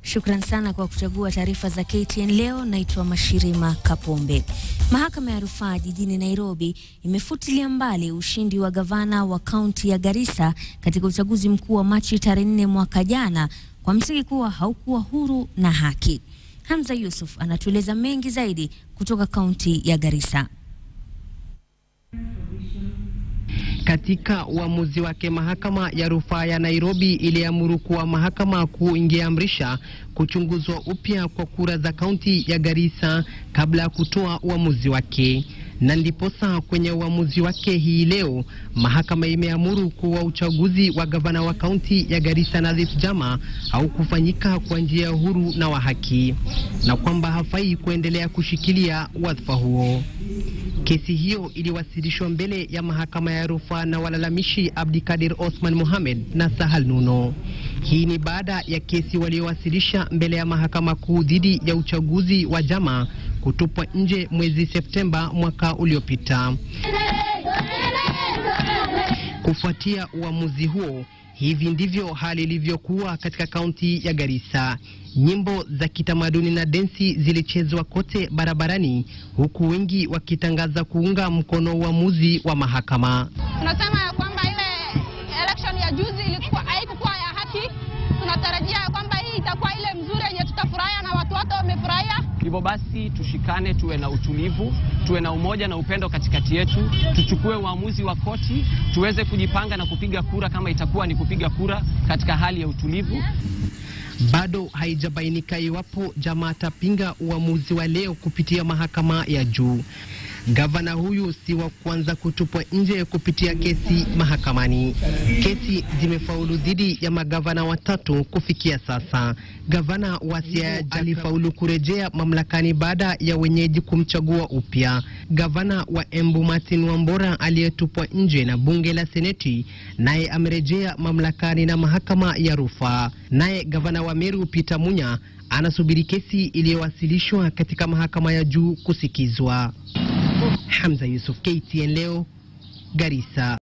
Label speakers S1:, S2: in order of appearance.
S1: Shukran sana kwa kuchagua taarifa za KTN leo. Naitwa Mashirima Kapombe. Mahakama ya rufaa jijini Nairobi imefutilia mbali ushindi wa gavana wa kaunti ya Garissa katika uchaguzi mkuu wa Machi tarehe nne mwaka jana kwa msingi kuwa haukuwa huru na haki. Hamza Yusuf anatueleza mengi zaidi kutoka kaunti ya Garissa.
S2: Katika uamuzi wake, mahakama ya rufaa ya Nairobi iliamuru kuwa mahakama kuu ingeamrisha kuchunguzwa upya kwa kura za kaunti ya Garissa kabla ya kutoa uamuzi wake, na ndiposa kwenye uamuzi wake hii leo mahakama imeamuru kuwa uchaguzi wa gavana wa kaunti ya Garissa Nadhif Jama haukufanyika kwa njia huru na wa haki, na kwamba hafai kuendelea kushikilia wadhifa huo. Kesi hiyo iliwasilishwa mbele ya mahakama ya rufaa na walalamishi Abdikadir Osman Mohamed na Sahal Nuno. Hii ni baada ya kesi waliowasilisha mbele ya mahakama kuu dhidi ya uchaguzi wa Jama kutupwa nje mwezi Septemba mwaka uliopita. Kufuatia uamuzi huo, hivi ndivyo hali ilivyokuwa katika kaunti ya Garissa. Nyimbo za kitamaduni na densi zilichezwa kote barabarani, huku wengi wakitangaza kuunga mkono uamuzi wa mahakama.
S3: Tunasema ya kwamba ile election ya juzi ilikuwa haikukuwa ya haki. Tunatarajia ya kwamba hii itakuwa ile mzuri yenye tutafurahia na watu wote wamefurahia.
S4: Hivyo basi tushikane, tuwe na utulivu, tuwe na umoja na upendo katikati yetu, tuchukue uamuzi wa koti, tuweze kujipanga na kupiga kura kama itakuwa ni kupiga kura katika hali ya utulivu.
S2: Bado haijabainika iwapo Jama atapinga uamuzi wa leo kupitia mahakama ya juu. Gavana huyu si wa kwanza kutupwa nje kupitia kesi mahakamani. Kesi zimefaulu dhidi ya magavana watatu kufikia sasa. Gavana wa Siaya alifaulu kurejea mamlakani baada ya wenyeji kumchagua upya. Gavana wa Embu Martin Wambora aliyetupwa nje na bunge la Seneti naye amerejea mamlakani na mahakama ya rufaa. Naye gavana wa Meru Peter Munya anasubiri kesi iliyowasilishwa katika mahakama ya juu kusikizwa. Hamza Yusuf, KTN leo, Garissa.